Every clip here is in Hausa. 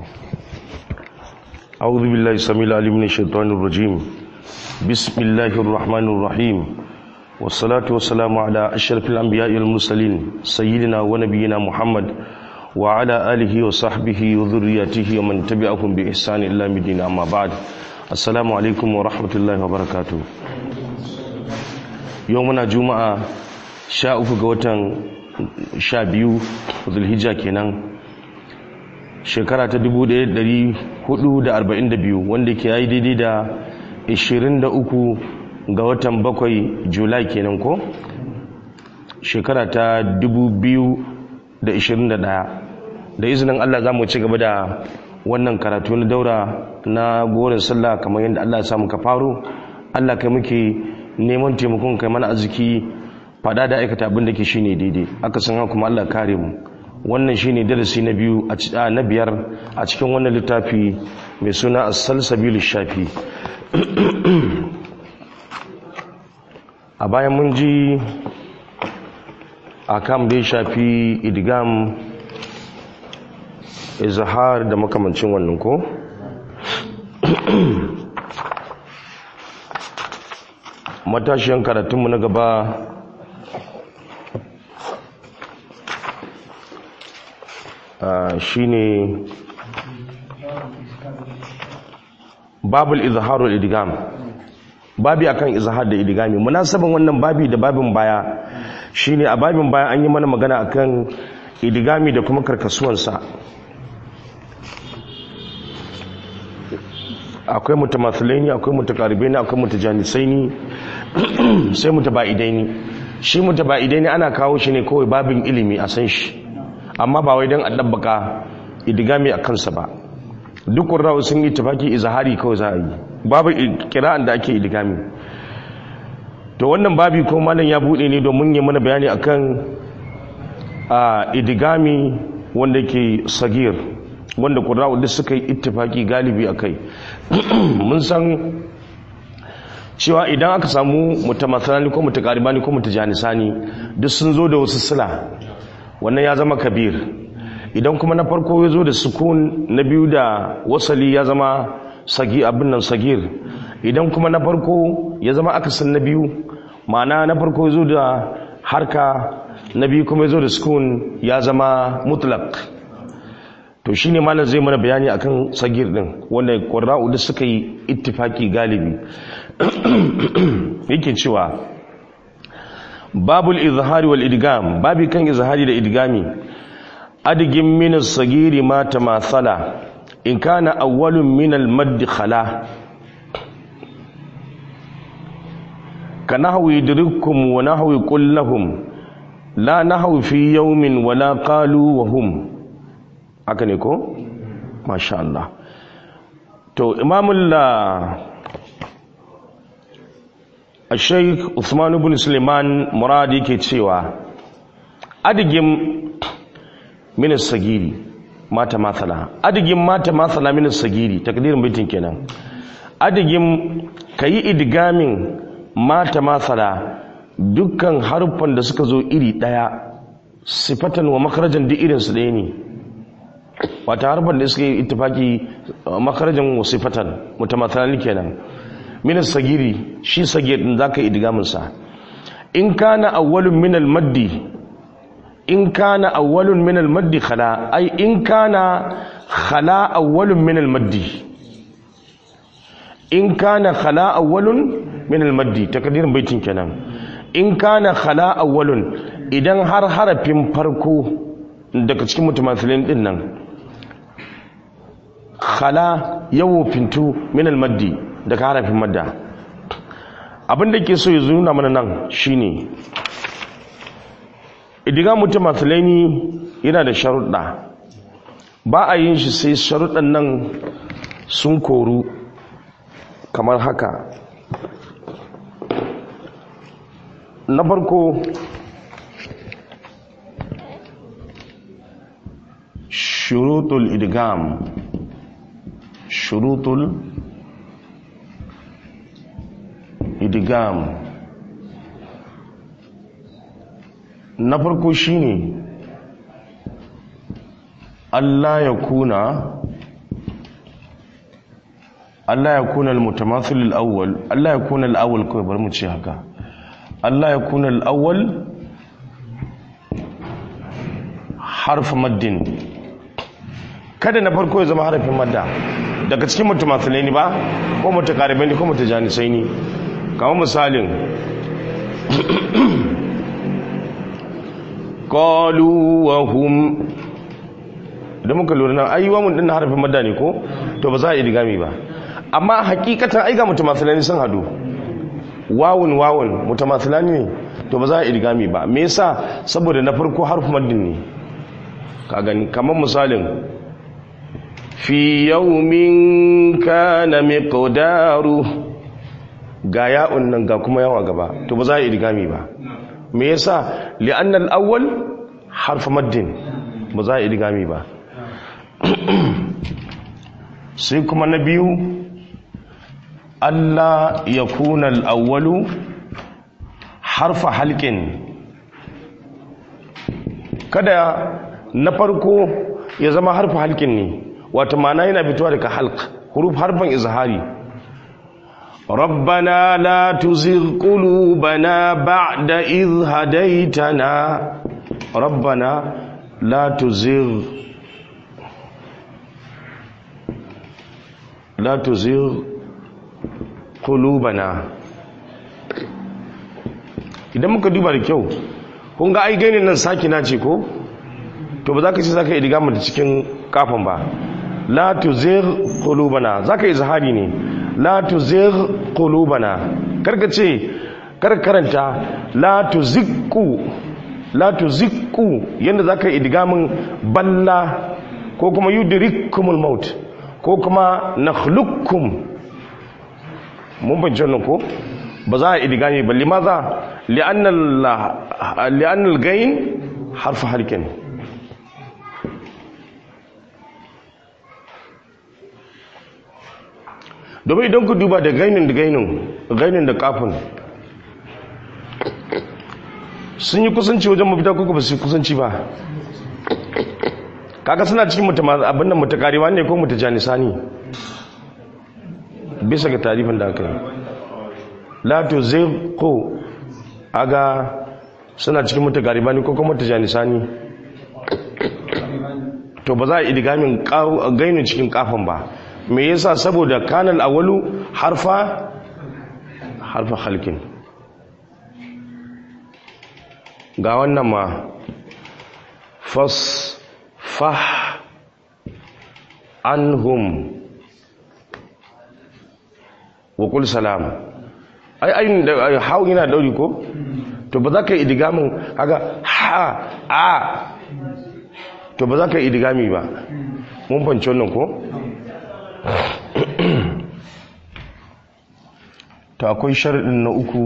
أعوذ بالله السميع العليم من الشيطان الرجيم بسم الله الرحمن الرحيم والصلاة والسلام على أشرف الأنبياء والمرسلين سيدنا ونبينا محمد وعلى آله وصحبه وذريته ومن تبعهم بإحسان إلى مدين أما بعد السلام عليكم ورحمة الله وبركاته يومنا جمعة sha uku ga watan sha biyu zulhijja kenan shekara ta 1442 wanda ke yi daidai da 23 ga watan bakwai julai kenan ko shekara ta 2021 da izinin allah za mu ci gaba da wannan karatu na daura na gorin sallah kamar yadda allah ya samu ka faro allah kai muke neman taimakon kai mana arziki fada da aikata abin da ke shine daidai aka san haka kuma Allah kare mu wannan shine darasi na biyu a na biyar a cikin wannan littafi mai suna as-salsabil shafi a bayan mun ji akam da ya shafi idgam izhar da makamancin wannan ko matashiyan karatunmu na gaba shi ne babul izharul idgam babi akan izhar da idgami munasaban wannan babi da babin baya shine a babin baya an yi mana magana akan idgami da kuma karkasuwansa akwai mutamathilaini akwai mutakaribaini akwai mutajanisaini sai mutabaidaini shi mutabaidaini ana kawo shi ne kawai babin ilimi a san shi amma ba wai don a ɗabbaka idigami a kansa ba duk rawa sun yi tafaki izahari kawai za a yi babu kira'an da ake idigami to wannan babi ko malam ya buɗe ne domin yi mana bayani akan a idigami wanda ke sagir wanda ƙura'u duk suka yi ittifaki galibi a kai mun san cewa idan aka samu mutamatsalani ko mutakaribani ko mutajanisani duk sun zo da wasu sila wannan ya zama kabir idan kuma na farko ya zo da sukun na biyu da wasali ya zama sagi abin nan sagir idan kuma na farko ya zama akasin na biyu ma'ana na farko ya zo da harka na biyu kuma ya zo da sukun ya zama mutlak to shi ne malar zai mana bayani akan sagir din wanda ƙwararru da suka yi ittifaki galibi yake cewa babul izhari wal idgam babi kan izhari da idgami adigin min as-sagiri ma tamathala in kana awwalun min al-madd khala kanahwi yudrikum wa nahwi qul lahum la nahwi fi yawmin wa la qalu wa hum haka ne ko masha Allah to imamul Sheikh Usman ibn Suleiman Muradi ke cewa adigin minis sagiri mata mathala adigin mata mathala minis sagiri takdirin baitin kenan adigin kayi idgamin mata mathala dukkan harfan da suka zo iri daya sifatan wa makarajan duk irin su ɗaya ne wata harfan da suka yi ittifaki makarajan wa sifatan mutamathalan kenan min sagiri shi sagir din zaka idgamin sa in kana awwalun min al-maddi in kana awwalun min al-maddi khala ay in kana khala awwalun min al-maddi in kana khala awwalun min al-maddi takdirin baitin kenan in kana khala awwalun idan har harafin farko daga cikin mutamathilin din nan khala yawo fintu min al-maddi daga harafin madda abin da ke so ya nuna mana nan shine idiga mutum matsalani yana da sharuɗa ba a yin shi sai sharuɗan nan sun koru kamar haka na farko shurutul idgam shurutul idgam na farko shine Allah ya kuna Allah ya kuna al-mutamathil al-awwal Allah ya kuna al-awwal kawai bari mu ce haka Allah ya kuna al-awwal harf maddin kada na farko ya zama harafin madda daga cikin mutamathilai ne ba ko mutakaribai ne ko mutajanisai ne kamar misalin qalu wa hum idan muka lura nan ayyuwa mun din harafin madda ne ko to ba za a yi digami ba amma hakikatan ai ga mutamathilani sun hadu wawun wawun mutamathilani ne to ba za a yi digami ba me yasa saboda na farko harfin maddin ne ka gani kamar misalin fi yawmin kana miqdaru ga ya'un nan ga kuma yawa gaba to ba za a yi digami ba me yasa li'anna al-awwal harf maddin ba za a yi digami ba sai kuma na biyu Allah ya kuna al-awwalu harfa halkin kada na farko ya zama harfa halkin ne wata mana yana fitowa daga halk huruf harfan izhari ربنا لا تزغ قلوبنا بعد إذ هديتنا ربنا لا تزغ لا تزغ قلوبنا idan muka duba da kyau kun ga ai gainin nan sakina ce ko to ba za ka ce za ka yi diga mata cikin kafin ba la tuzigh qulubana za ka yi zahari ne la tuzigh qulubana karka ce kar karanta la tuzigku la tuzigku yanda zaka idgamin balla ko kuma yudrikumul maut ko kuma nakhluqukum mun ban jannan ko ba za a idgami ba limaza li'anna li'anna al-gain harf harkin domin idan ku duba da gainin da gainin gainin da kafin sun yi kusanci wajen mafita kuka ba su yi kusanci ba kaka suna cikin abin nan mutakarewa ne ko mutajanisa ne bisa ga tarifin da aka yi lato zai ko aga suna cikin mutakarewa ne ko kuma mutajanisa ne to ba za a idigamin gainin cikin kafin ba me yasa saboda kanal awalu harfa harfa halkin ga wannan ma fas fah anhum wa kul salam ai ai da hawo yana dauri ko to ba za ka yi idigamin haka ha a to ba za ka yi idigami ba mun fanci wannan ko ta akwai sharaɗin na uku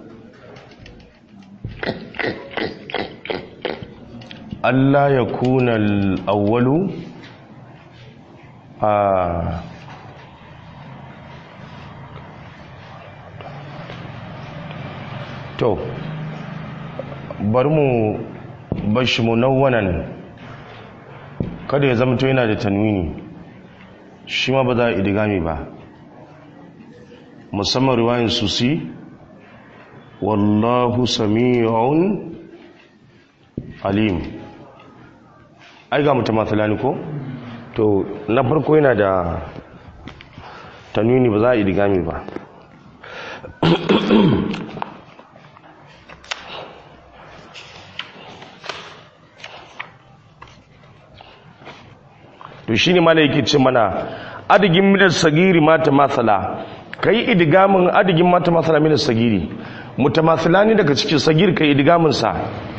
Allah ya kuna al'awwalu a to bari mu bashi mu nawwanan kada ya zama to yana da tanwini shi ma ba za a idigami ba musamman riwayin susi wallahu sami'un alim ai ga mutum matsalani ko to na farko yana da tanwini ba za a idigami ba to shine mala yake ce mana adigin minar sagiri mata masala kai idigamin adigin mata masala minar sagiri mutamathilani daga cikin sagir kai idigamin sa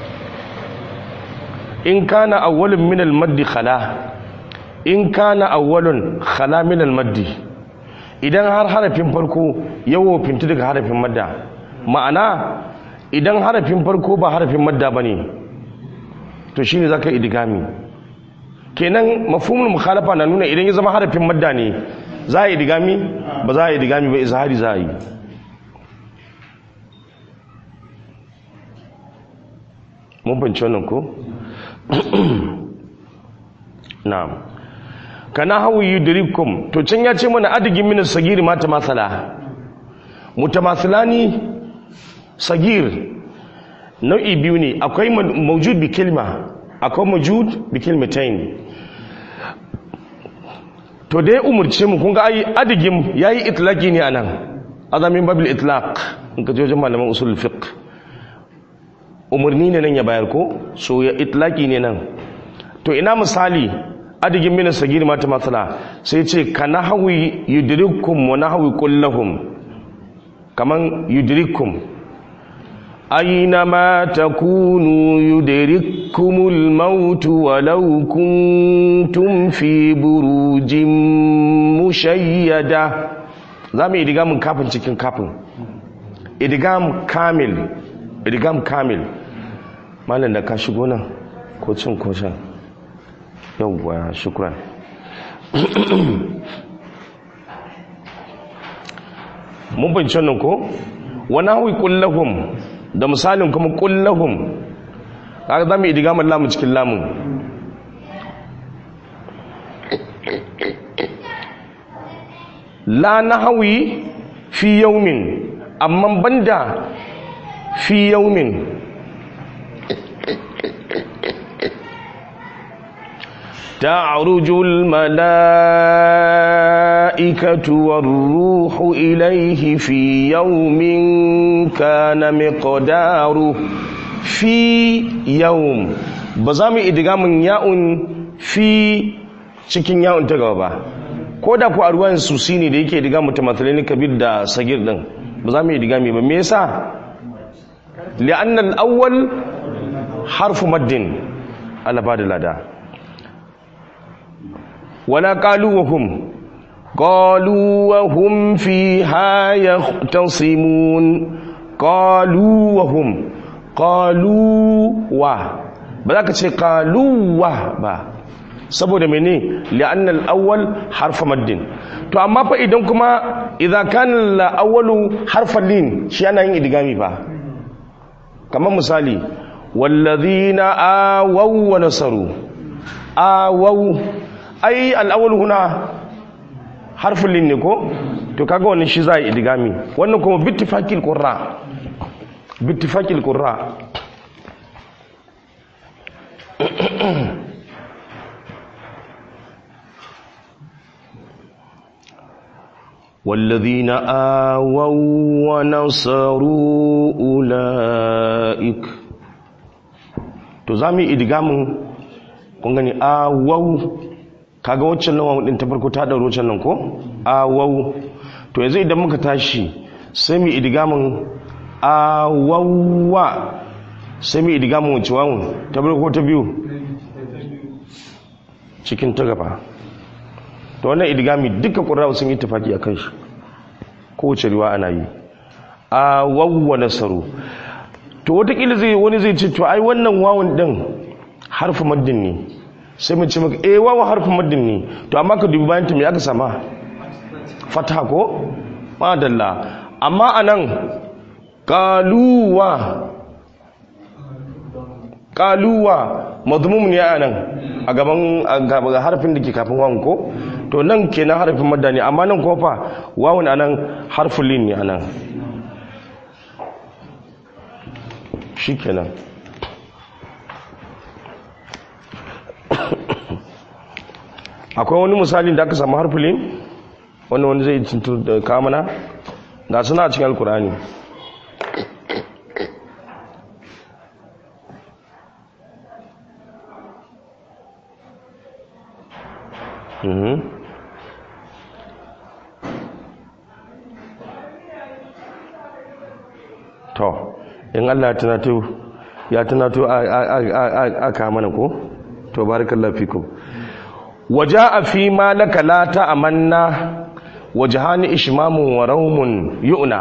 in kana awwalun min al-maddi khala in kana awwalun khala min al-maddi idan har harafin farko yawo finti daga harafin madda ma'ana idan harafin farko ba harafin madda bane to shine zaka idigami kenan mafhumul mukhalafa na nuna idan ya zama harafin madda ne za a yi digami ba za a yi digami ba izhari za a yi mun bince wannan ko na'am kana hawi yudrikum to can ya ce mana adigin min sagiri ma tamathala mutamathilani sagir nau'i biyu ne akwai mawjud bi kilma akwai mawjud bi kilmatain to dai umurce mu kun ga ai adigin yayi itlaqi ne anan azamin babil itlaq in ka jojin malaman usul fiqh umurni ne nan ya bayar ko so ya itlaqi ne nan to ina misali adigin min sagir ma tamathala sai ce kana hawi yudrikum wa nahwi kullahum kaman yudrikum أينما تكونوا يدرككم الموت ولو كنتم في بروج مشيدة zamu idigam kafin cikin kafin idigam kamil idigam kamil malam da ka shigo nan ko cin ko shan yawwa shukran mun bince nan ko wani hawi kullahum da misalin kuma kullahum kaga zamu yi digamar lamu cikin lamun la nahawi fi yaumin amma banda fi yaumin تعرج الملائكة والروح إليه في يوم كان مقداره في يوم بزامي إدغام ياء في cikin yawon ta gaba ba ko da ku a ruwan susi ne da yake diga mutamathalin kabir da sagir din ba za mu yi digami ba me yasa li'anna al-awwal harfu maddin ala ba da lada ولا قالوا وهم قالوا وهم فيها يختصمون قالوا وهم قالوا و بذاك ce قالوا و ba saboda mene li'anna al-awwal harfa maddin to amma fa idan kuma idza kana al-awwalu harfan lin shi ana yin idgami fa kamar misali wallazina awaw wa nasaru awaw ai al'awul huna harfin lin ne ko to kaga wannan shi za a yi idigami wannan kuma bittifakil qurra bittifakil qurra والذين آووا ونصروا أولئك to za mu yi idigamin kun gani awau kaga waccan nan din ta farko ta dauro waccan nan ko awau to yanzu idan muka tashi sai mu idigamin awawwa sai mu idigamin wacce wawun ta farko ta biyu cikin ta gaba to wannan idigami duka ƙurrawa sun yi tafaki a kan shi kowace riwa ana yi awawwa nasaru to watakila zai wani zai ce to ai wannan wawun din harfi maddin ne sai mu ce maka eh wawan harfin maddin ne to amma ka dubi bayan ta me aka sama fata ko madalla amma anan qaluwa qaluwa madmum ne anan a gaban a harfin da ke kafin wawan ko to nan kenan harfin madda ne amma nan kuma fa wawan anan harfin lin ne anan shikenan akwai wani misali da aka samu harfulin wanda wani zai cintu da kamana ga suna cikin alkurani to in allah ya tunato ya tunato a kamana ko to barakallahu fikum وجاء فيما لك لا تأمنا وجهان إشمام وروم يؤنى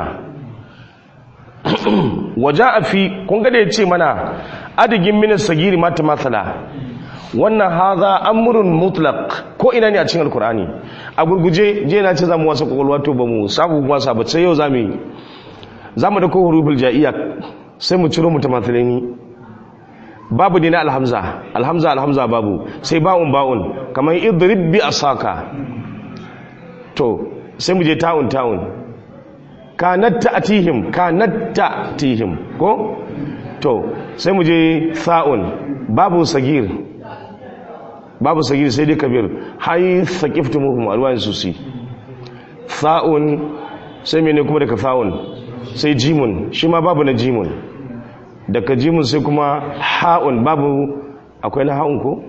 وجاء في kun ga da yace mana adigin min sagiri mata mathala wannan hadha amrun mutlaq ko ina ne a cikin alqur'ani a gurguje je na ce zamu wasa kokolwa to bamu sabu wasa ba sai yau zamu yi zamu da ko huruful jaiya sai mu ciro mutamathilaini babu ne na alhamza alhamza alhamza babu sai ba'un ba'un kamar idrib bi asaka to sai mu je ta'un ta'un kanat ta'tihim kanat ta'tihim ko to sai mu je sa'un babu sagir babu sagir sai dai kabir hay saqiftumuhum alwan susi sa'un sai mene kuma daga sa'un sai jimun shi ma babu na jimun daga jimun sai kuma ha'un babu akwai na ha'un ko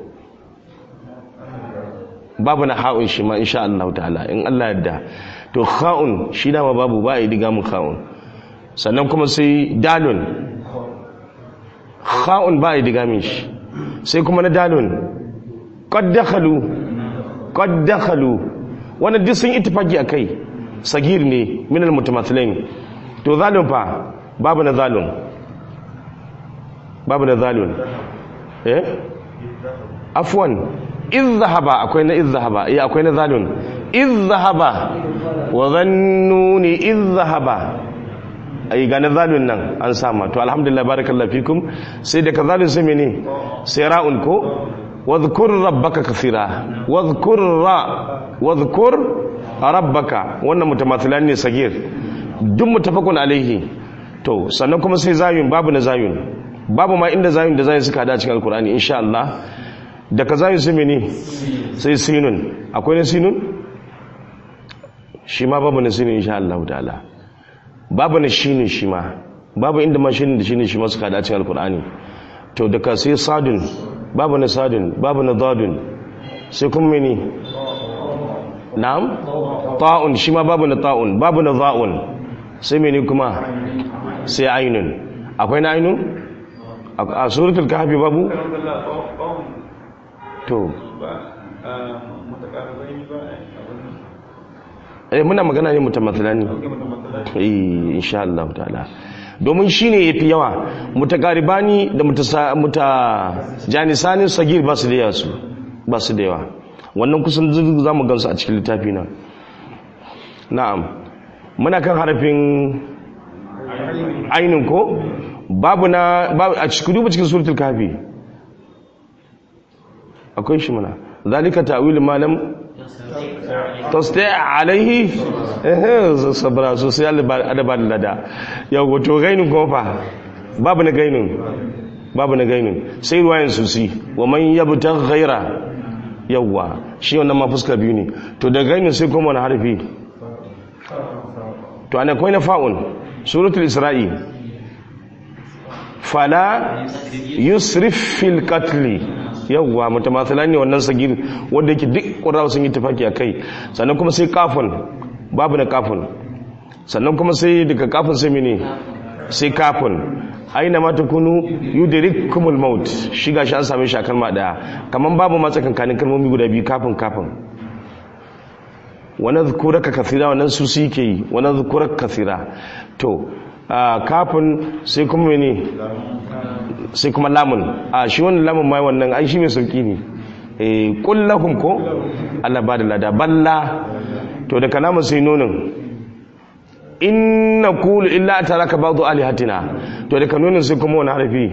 babu na ha'un shi ma insha Allah ta'ala in Allah yadda to ha'un shi dama babu ba a yi diga mun ha'un sannan kuma sai dalun ha'un ba a yi diga min shi sai kuma na dalun qad dakhalu qad dakhalu wannan duk sun ittifaki akai sagir ne min al-mutamathilain to zalun fa babu na zalun babu na zalun eh afwan iz zahaba akwai na iz zahaba eh akwai na zalun iz zahaba wa dhannuni iz zahaba ai ga na zalun nan an sama to alhamdulillah barakallahu fikum sai da ka zalun sai mene sai ra'un ko wadhkur rabbaka kathira wadhkur ra wadhkur rabbaka wannan mutamathilan ne sagir duk mutafakun alaihi to sannan kuma sai zayun babu na zayun babu ma inda zayun da zayun suka hada cikin alkur'ani insha Allah da ka zayun sai mene sai sinun akwai na sinun shi ma babu na sinun insha Allah ta'ala babu na shinin shi ma babu inda ma shinin da shinin shi ma suka hada cikin alkur'ani to da ka sai sadun babu na sadun babu na dadun sai kuma mene na'am ta'un shi ma babu na ta'un babu na za'un sai mene kuma sai ainun akwai na ainun a suratul kahfi babu to eh muna magana ne mutamathalani eh insha Allah ta'ala domin shine yafi yawa mutakaribani da mutasa muta janisani sagir ba su da yawa su ba su da yawa wannan kusan za mu gansu a cikin littafi na na'am muna kan harafin ainin ko babu na a cikin duba cikin suratul kafi akwai shi mana zalika ta'wil malam tasdi alaihi eh sabra so sai adaba da lada yau wato gainin kofa babu na gainin babu na gainin sai ruwayan susi wa man yabta ghaira yawwa shi wannan ma fuska biyu ne to da gainin sai kuma wani harfi to ana kwai na fa'un suratul isra'i fala yusrif fil qatl yawwa mutamathilan ne wannan sagir wanda yake duk qurra sun yi tafaki akai sannan kuma sai kafun babu na kafun sannan kuma sai daga kafun sai mene sai kafun aina ma takunu yudrikumul maut shi gashi an same shi a kalma daya kaman babu ma tsakankanin kalmomi guda biyu kafin kafin wa nadhkuraka kathira wannan su su yake yi wa nadhkuraka kathira to kafin sai kuma mene sai kuma lamun a shi wannan lamun mai wannan ai shi mai sauki ne eh kullahum ko Allah ba da lada balla to da kalamun sai nonin in na kulu illa a tara ka ba zuwa alihatina to da kanonin sai kuma wani harfi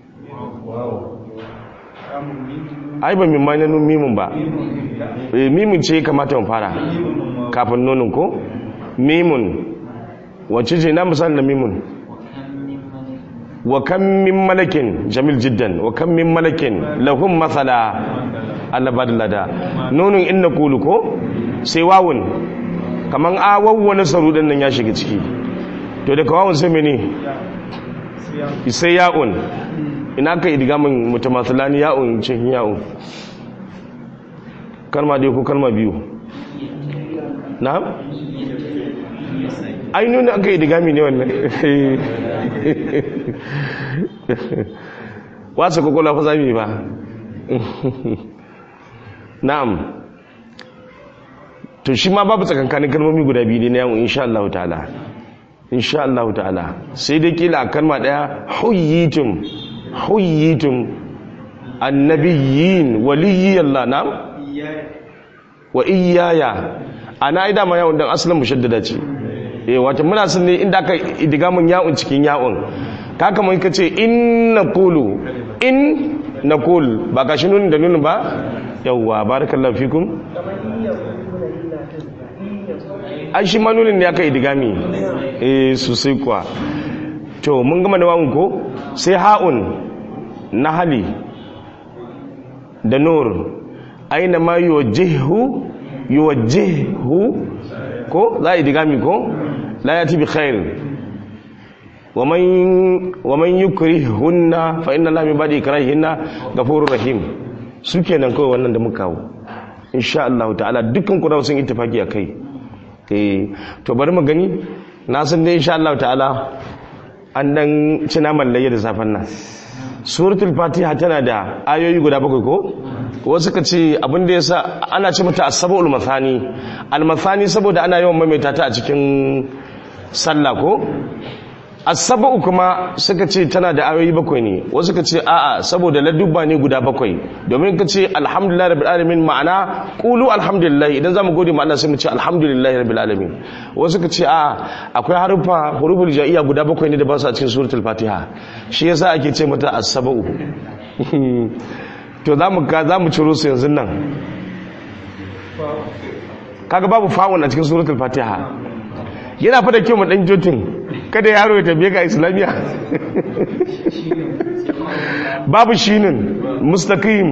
ai ba mimma na nun mimin ba mimin ce kamata mu fara kafin nonin ko mimun wacce ce na misali na mimun wa kan min malakin jamil jiddan wa kan min malakin lahum masala Allah ba da lada nonin in na kulu ko sai wawun kaman awon wani sarudin nan ya shiga ciki to da kawawun sai mene sai ya'un ina ka idiga min mutamatsalani ya'un cikin ya'un kalma dai ko kalma biyu na? ainihin aka idiga mi ne wannan wasu kwakwalwa fa zami ba na'am to shi ma babu tsakankanin kalmomi guda biyu ne na yawon insha Allah ta'ala insha Allah ta'ala sai dai kila a kalma daya huyyitum huyyitum annabiyyin waliyyi Allah na wa iyaya ana ai dama yawon dan asalin mushaddada ce eh wato muna son ne inda aka idiga mun yawon cikin yawon ka kamar ka ce in na kulu in na kul ba ka shi nunin da nunin ba yauwa barakallahu fikum ai shi ma nunin ne aka yi digami eh sosai kuwa to mun gama da wawun ko sai ha'un na hali da nur aina ma yuwajjihu yuwajjihu ko za a yi digami ko la yati bi khair wa man yukrihunna fa inna allaha min ba'di ikrahihinna ghafurur rahim su kenan kawai wannan da muka kawo insha Allah ta'ala dukkan ku sun ittifaki akai eh to bari mu gani na san dai insha Allah ta'ala an dan ci naman layya da safan nan suratul fatiha tana da ayoyi guda bakwai ko wasu ka ce abin da yasa ana ce mata as-sab'ul mathani al-mathani saboda ana yawan maimaita ta a cikin sallah ko as-sab'u kuma suka ce tana da ayoyi bakwai ne wasu ka ce a'a saboda ladubba ne guda bakwai domin ka ce alhamdulillah rabbil alamin ma'ana qulu alhamdulillah idan zamu gode ma Allah sai mu ce alhamdulillah rabbil alamin wasu ka ce a'a akwai harufa huruful jaiya guda bakwai ne da ba su a cikin suratul fatiha shi yasa ake ce mata as-sab'u to zamu ka zamu ciro su yanzu nan kaga babu fa'un a cikin suratul fatiha yana fada kyau mu dan jotin kada yaro ya tafiye ga islamiya babu shinin mustaqim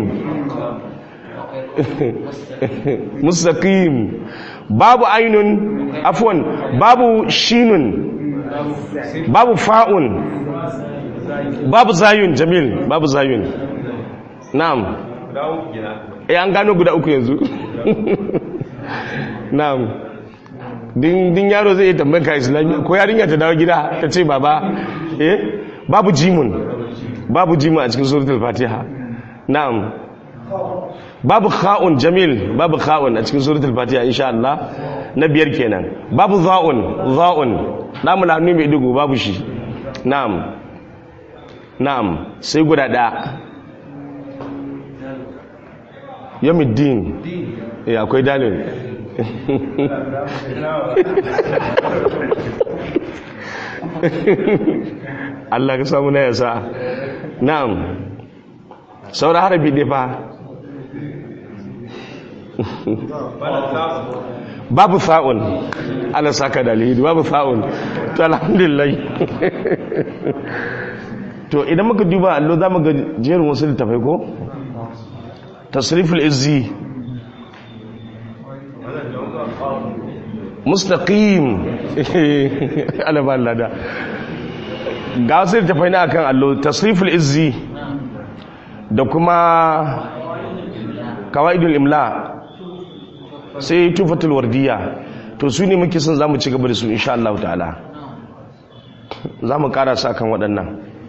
mustaqim babu ainun afwan babu shinun babu fa'un babu zayun jamil babu zayun na'am eh an gano guda uku yanzu na'am din yaro zai tambayar ka islami ko yarinya ta dawo gida ta ce baba eh babu jimun babu jimun a cikin suratul fatiha na'am babu kha'un jamil babu kha'un a cikin suratul fatiha insha Allah na biyar kenan babu za'un za'un namu na hannu mai dugu babu shi na'am na'am sai guda ɗaya yamiddin eh akwai dalil Allah ka samu na yasa na'am saura harabi ne fa babu fa'un ala saka dalili babu fa'un to alhamdulillah to idan muka duba allo za mu ga jerin wasu littafai ko tasriful izzi mustaqim ala ba lada ga wasu littafai na akan allo tasriful izzi da kuma kawaidul imla sai tufatul wardiya to su ne muke son zamu ci gaba da su insha Allah ta'ala zamu ƙara sa kan waɗannan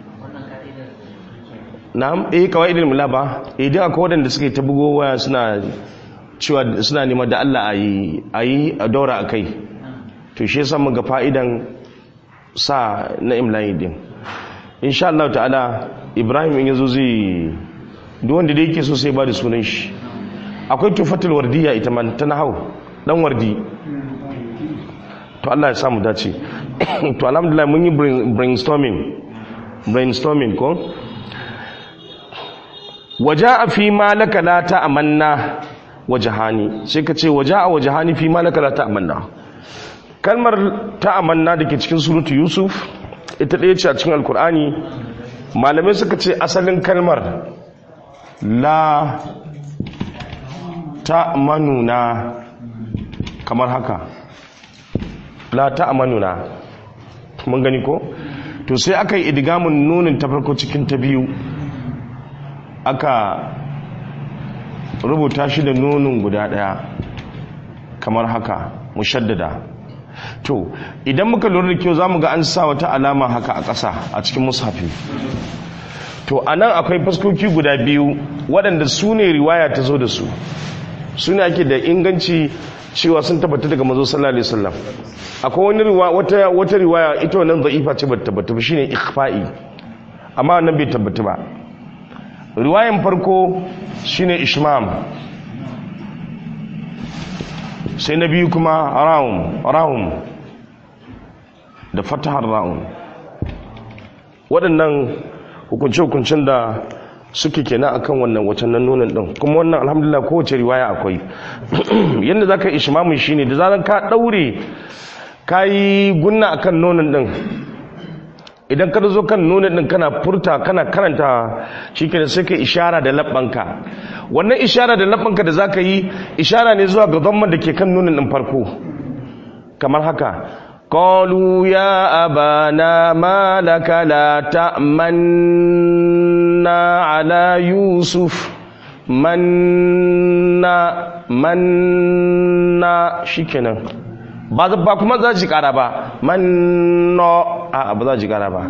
na'am eh kawaidul imla ba idan akwai waɗanda suke ta bugo waya suna cewa suna nema da Allah ayi ayi a daura akai to shi yasa muga fa'idan sa na imla'i din insha Allah ta'ala Ibrahim in yazo zai duk wanda da yake so sai ba da sunan shi akwai tufatul wardiya ita man ta nahau dan wardi to Allah ya samu dace to alhamdulillah mun yi brainstorming brainstorming ko waja'a fi ma laka la ta'amanna wajahani sai ka ce waja'a wajahani fi ma laka la ta'amanna kalmar ta'amanna dake cikin suratu yusuf ita ɗaya ce a cikin alkur'ani malamai suka ce asalin kalmar la ta'manuna kamar haka la ta'manuna mun gani ko to sai aka yi idgamun nunin ta farko cikin ta biyu aka rubuta shi da nunin guda daya kamar haka mushaddada to idan muka lura da kyau zamu ga an sa wata alama haka a ƙasa a cikin mushafi to anan akwai faskoki guda biyu waɗanda su ne riwaya ta zo da su su ne ake da inganci cewa sun tabbata daga mazo sallallahu alaihi wasallam akwai wani riwaya wata wata riwaya ita wannan da'ifa ce bata tabbata ba shine ikhfa'i amma wannan bai tabbata ba riwayan farko shine ishmam sai na biyu kuma raum raum da fatahar raum waɗannan hukunce-hukuncen da suke kenan akan wannan wacannan nunin din kuma wannan alhamdulillah kowace riwaya akwai yadda za ka ishmamin shi ne da zaran ka ɗaure ka yi gunna akan nunin din idan ka zo kan nunin din kana furta kana karanta shi ke sai ka ishara da labbanka wannan ishara da labbanka da za ka yi ishara ne zuwa ga zamman da ke kan nunin din farko kamar haka قالوا يا أبانا ما لك لا تأمنا على يوسف منا منا شكنا ba ba kuma za ji kara ba manno a ba za ji kara ba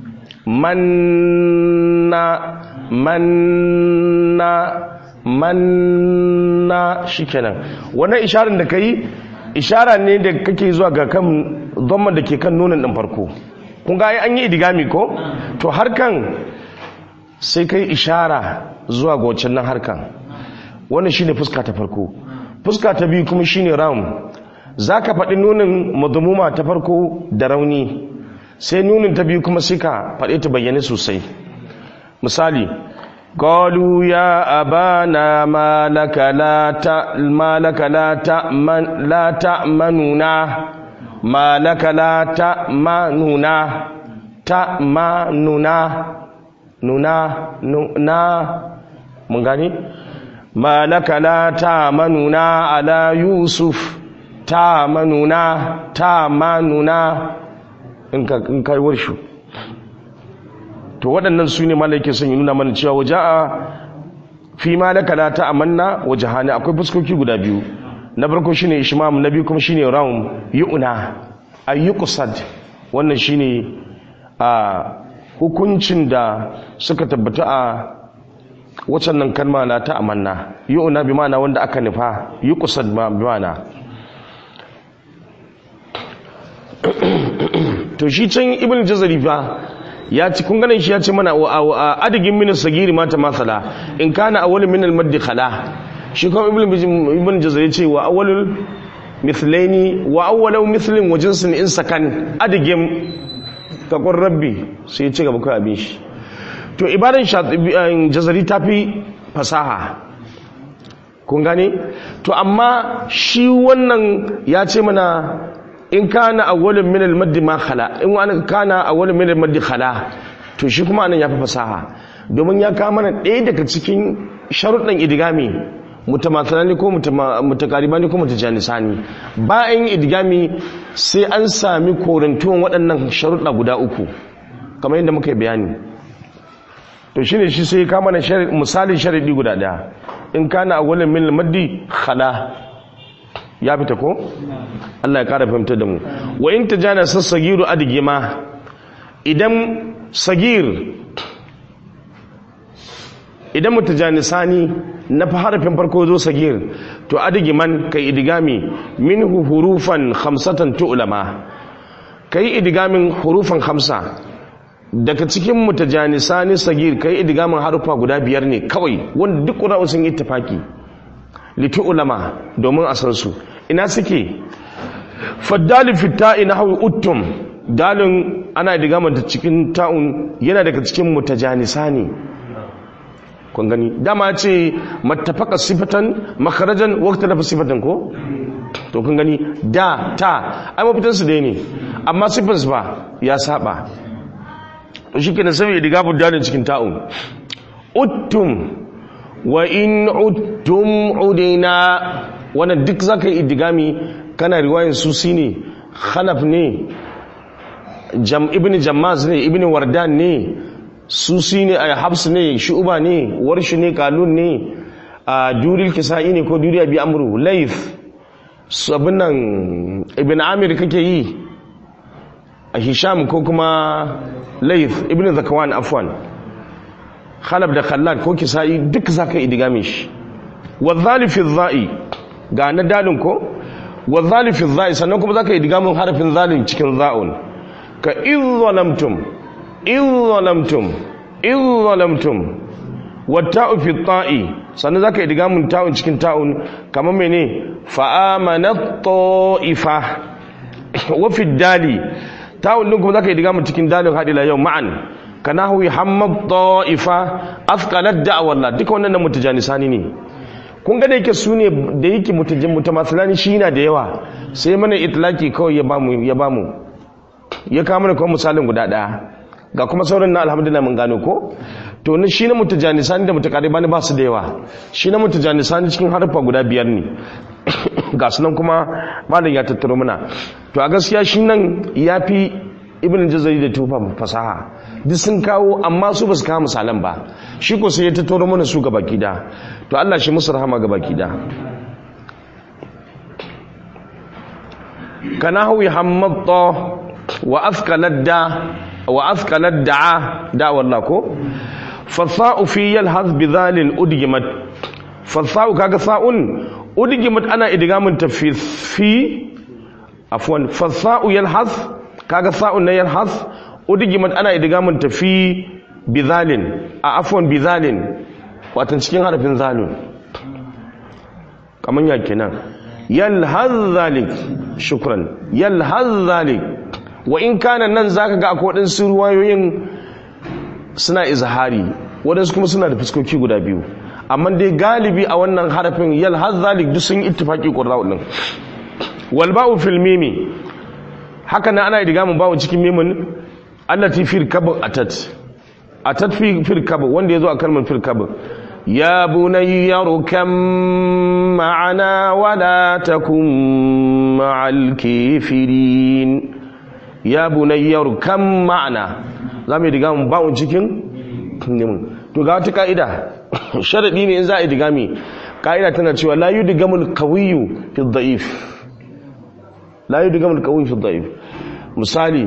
manna manna manna shikenan wannan isharar da kai ishara ne da kake zuwa ga kan zomman da ke kan nunin ɗin farko kun ga an yi idigami ko to harkan sai kai ishara zuwa ga waccan nan harkan wannan shine fuska ta farko fuska ta biyu kuma shine ram za ka faɗi nunin madumuma ta farko da rauni sai nunin ta biyu kuma sai ka faɗi ta bayyane sosai misali قالوا يا أبانا ما لك لا ت... ما لك لا تأمن لا تأمننا ما لك لا تأمننا تأمننا ننا ننا من غني ما لك لا تأمننا على يوسف تأمننا تأمننا إنك إنك يورشو to waɗannan su ne malaikin sun yi nuna mana cewa waje a fi malaka la ta amanna waje hannu akwai fuskoki guda biyu na farko shine ishmam na biyu kuma shine raum yu'na ayyuqsad wannan shine a hukuncin da suka tabbata a wacan nan kalma la ta amanna yu'na bi ma'ana wanda aka nufa yuqsad ma bi ma'ana to shi can ibn jazari fa ya ci kun ganin shi ya ce mana adigin min sagiri mata masala in kana awwal min al madd khala shi kuma ibn ibn jazari ce wa awwalul mithlaini wa awwalu mithlin wa jinsin in sakan adigin ka qur rabbi sai ya ci gaba kai abin shi to ibadan jazari tafi fasaha kun gane to amma shi wannan ya ce mana in kana awwalun min al-madd ma khala in wani kana awwalun min al-madd khala to shi kuma anan yafi fasaha domin ya kawo mana ɗaya daga cikin sharuɗan idigami mutamathalani ko mutakaribani ko mutajanisani bayan idigami sai an sami korintuwan waɗannan sharuɗa guda uku kamar yadda muka yi bayani to shine shi sai ka mana misalin sharadi guda ɗaya in kana awwalun min al-madd khala ya fita ko Allah ya kara fahimtar da mu wa in tajana sasagiru adigima idan sagir idan mutajanisani na harafin farko zo sagir to adigiman kai idigami minhu hurufan khamsatan tu'lama kai idigamin hurufan khamsa daga cikin mutajanisani sagir kai idigamin harufa guda biyar ne kawai wanda duk ƙura'u sun yi tafaki litu ulama domin a san su ina suke faddali fita'i na hawi uttum dalin ana diga mata cikin ta'un yana daga cikin mutajanisa ne kun gani dama ce mattafaka sifatan makarajan wakta dafa sifatan ko to kun gani da ta ai mafitan su dai ne amma sifansu ba ya saba shi ke na sami diga dalin cikin ta'un uttum wa in uttum udina wannan duk zaka yi idigami kana riwayan susi ne khalaf ne jam ibn jammaz ne ibn wardan ne susi ne ay habs ne shu'ba ne warshi ne kalun ne a duril kisa'i ne ko duriya bi amru layth abin nan ibn amir kake yi a hisham ko kuma layth ibn zakwan afwan khalaf da khallad ko kisa'i duk zaka idigami shi wa dhalifi dha'i ga na dalin ko wa dhalifi dha'i sannan kuma zaka idigamin harafin zalim cikin za'un ka in zalamtum in zalamtum in zalamtum wa ta'u fi ta'i sannan zaka idigamin ta'un cikin ta'un kamar mene fa amanat ta'ifa wa fi dali ta'un din kuma zaka idigamin cikin dalin hadila yau ma'an kanahu hammad ta'ifa athqalat da'wallah duka wannan na mutajanisani ne kun ga da yake su ne da yake mutamathilani shi yana da yawa sai mana itlaki kawai ya bamu ya bamu ya kawo mana kawai misalin guda daya ga kuma sauran na alhamdulillah mun gano ko to ni shi na mutajanisani da mutakaribani ba su da yawa shi na mutajanisani cikin harfa guda biyar ne ga su nan kuma malam ya tattaro mana to a gaskiya shi nan ya fi ibn jazari da tufa fasaha duk sun kawo amma su ba su kawo misalan ba shi ko sai ya tattaro mana su ga baki da to Allah shi musu rahama ga baki da kana hawi hammadta wa afqalad da wa afqalad da'a da wallah ko fasa'u fi yalhaz bi dhalin udgimat fasa'u kaga sa'un udgimat ana idgamin ta fi fi afwan fasa'u yalhaz kaga sa'un na yalhaz udgimat ana idgamin ta fi bi dhalin a afwan bi dhalin wato cikin harafin zalun kaman ya kenan yalhaz zalik shukran yalhaz zalik wa in kana nan zaka ga akwai waɗansu ruwayoyin suna izhari waɗansu kuma suna da fuskoki guda biyu amma dai galibi a wannan harafin yalhaz zalik duk sun ittifaqi qurra'u din wal ba'u fil mimi haka nan ana idgamin ba'u cikin mimin allati fil kab atat atat fi fil kab wanda yazo a kalmar fil kab ya bunayya rukam ma'ana wala takum ma'al kafirin ya bunayyar kan ma'ana za mu yi diga mu ba'un cikin nimin to ga wata ka'ida sharaɗi ne in za a yi diga mi ka'ida tana cewa la yi diga mul kawiyu fi da'if la yi diga mul kawiyu fi da'if misali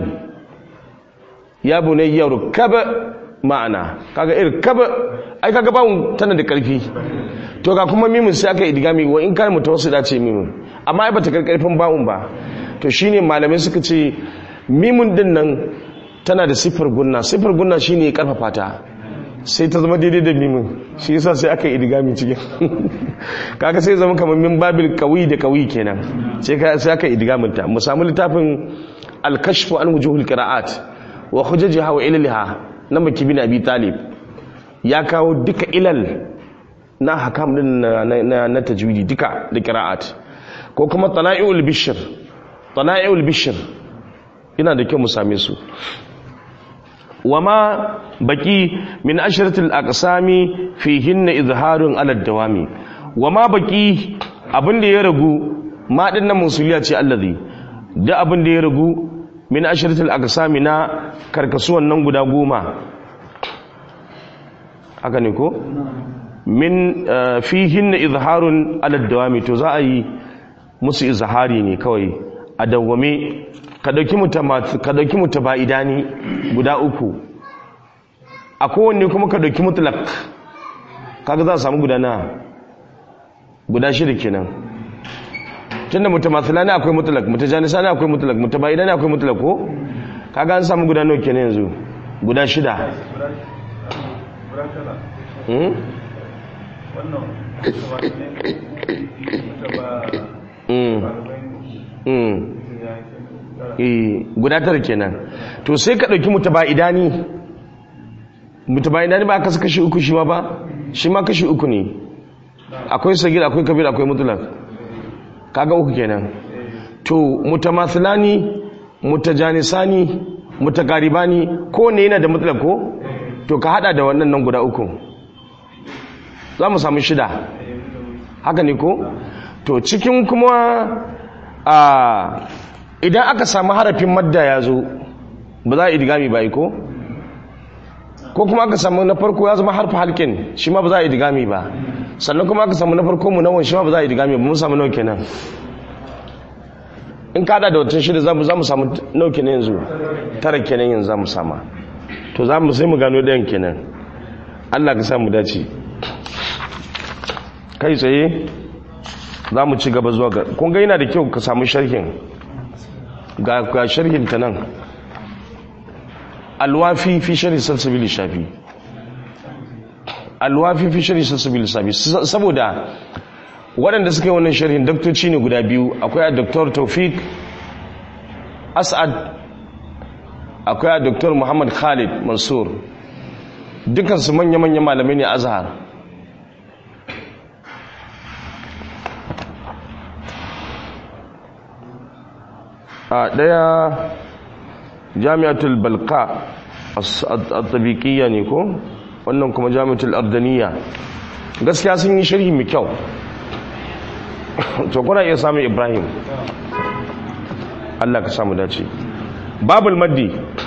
ya bunayyar kaba ma'ana kaga ir kaba ai kaga ba'un tana da ƙarfi to ga kuma mimin sai aka yi diga mi wa in kana mutawassi da ce mimin amma ai bata karkarfin ba'un ba to shine malamai suka ce mimun din nan tana da siffar gunna siffar gunna shine ya karfafa ta sai ta zama daidai da mimun shi yasa sai aka yi idigami cikin kaga sai zama kamar min babil kawi da kawi kenan sai ka sai aka idigamin ta mu samu littafin al-kashf an wujuhul qira'at wa hujajha wa ilaliha na maki bin abi talib ya kawo duka ilal na hakam din na, na tajwidi duka da qira'at ko kuma tala'iul bishr tala'iul bishr ina da kyau mu same su wama baki min ashratil aqsami fihinna izharun ala dawami wama baki abinda ya ragu ma din nan musuliya ce allazi da abinda ya ragu min ashratil aqsami na karkasuwan nan guda goma haka ne ko min fihinna izharun ala dawami to za a yi musu izhari ne kawai a dawwame ka ɗauki mutaba'idani guda uku a kowanne kuma ka ɗauki mutlak kaga za a samu guda na guda shida kenan tunda mutamathilani akwai mutlak mutajanisani akwai mutlak mutaba'idani akwai mutlak ko kaga an samu guda nawa kenan yanzu guda shida guda tara kenan to sai ka ɗauki mutaba'idani mutaba'idani ba kasa kashi uku shi ma ba shi ma kashi uku ne akwai sagir akwai kabir akwai mutulak kaga uku kenan to mutamathilani mutajanisani mutagaribani ko ne yana da mutulak ko to ka hada da wannan nan guda uku za mu samu shida haka ne ko to cikin kuma a idan aka samu harafin madda ya zo ba za a idigami ba ko ko kuma aka samu na farko ya zama harfa halkin shi ma ba za a idigami ba sannan kuma aka samu na farko mu nawan shi ma ba za a idigami ba mun samu nawa kenan in kada da watan shida za mu samu nawa kenan yanzu tara kenan yanzu za mu sama to za mu sai mu gano ɗayan kenan Allah ka samu dace kai tsaye za mu ci gaba zuwa ga kun ga yana da kyau ka samu sharhin ga ga sharhin ta nan alwafi fi sharhi salsabil shafi alwafi fi sharhi salsabil shafi saboda waɗanda suka yi wannan sharhin daktoci ne guda biyu akwai a doktor taufik as'ad akwai a Dr. Muhammad Khalid Mansur dukansu manya-manya malamai ne azhar a ɗaya jami'atul balka a ne ko wannan kuma jami'atul ardaniya gaskiya sun yi sharhi mai kyau to kuna iya samun ibrahim allah ka samu dace babul maddi